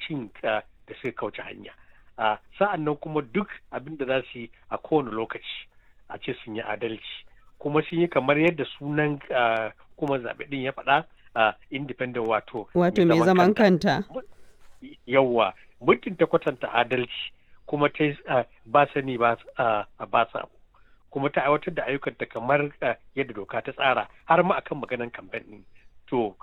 cin da suka kauce hanya sa'an nan kuma duk abin da za su yi a kowane lokaci a ce sun yi adalci kuma sun yi kamar yadda sunan kuma zaɓe ɗin ya faɗa independent wato wato mai zaman kanta yawwa muddin ta kwatanta adalci kuma ta ba sani ba sa kuma ta aiwatar da ayyukanta kamar yadda doka ta tsara har ma akan maganan kamfen ɗin to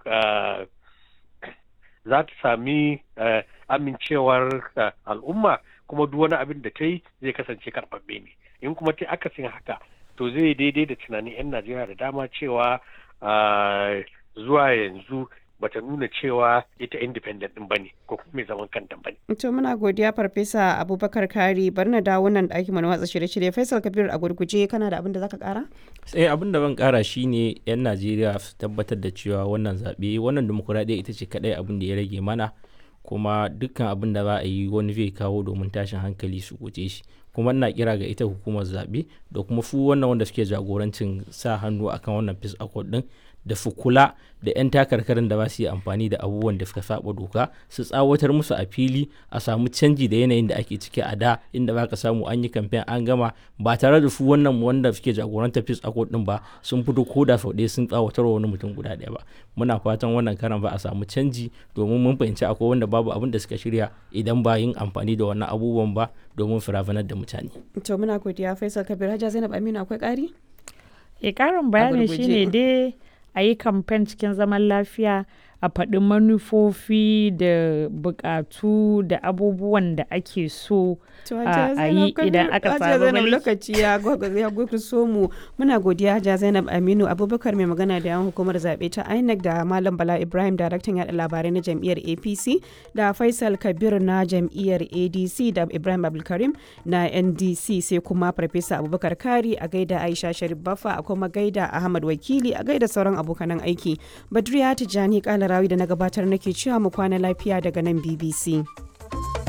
za ta sami amincewar al'umma kuma duk wani abin da ta yi zai kasance karɓaɓɓe ne in kuma ta akasin haka to zai daidai da tunanin 'yan najeriya da dama cewa zuwa yanzu bata nuna cewa ita independent din bane ko kuma mai zaman kanta bane. To muna godiya farfesa Abubakar Kari bari na dawo nan ɗakin mu na watsa shirye-shirye Faisal Kabir a gurguje kana da abin da zaka kara? Sai abin da ban kara shine yan Najeriya su tabbatar da cewa wannan zaɓe wannan demokuraɗiyya ita ce kaɗai abin da ya rage mana kuma dukkan abin da za a yi wani zai kawo domin tashin hankali su guje shi kuma ina kira ga ita hukumar zaɓe da kuma su wannan wanda suke jagorancin sa hannu akan wannan peace accord din da su kula da 'yan takarkarin da ba su yi amfani da abubuwan da suka saba doka su tsawatar musu a fili a samu canji da yanayin da ake ciki a da inda ba ka samu an yi kamfen an gama ba tare da su wannan wanda suke jagorantar peace accord din ba sun fito ko da sau ɗaya sun tsawatar wa wani mutum guda ɗaya ba muna fatan wannan karan ba a samu canji domin mun fahimci akwai wanda babu abin da suka shirya idan ba yin amfani da wannan abubuwan ba domin firafanar da mutane. to muna godiya faisal kabir hajja zainab aminu akwai ƙari? e ƙarin bayani shine dai a yi kamfen cikin zaman lafiya a faɗi manufofi da buƙatu da abubuwan da ake so a yi idan aka samu mulki. lokaci ya so mu muna godiya Hajiya Zainab Aminu Abubakar mai magana da yan hukumar zaɓe ta INEC da Malam Bala Ibrahim daraktan yaɗa labarai na jam'iyyar APC da Faisal Kabir na jam'iyyar ADC da Ibrahim Abdulkarim na NDC sai kuma Farfesa Abubakar Kari a gaida Aisha Sharif Baffa a kuma gaida Ahmad Wakili a gaida sauran abokanan aiki. Badriya Tijjani Kalarawi da na gabatar nake cewa mu kwana lafiya daga nan BBC.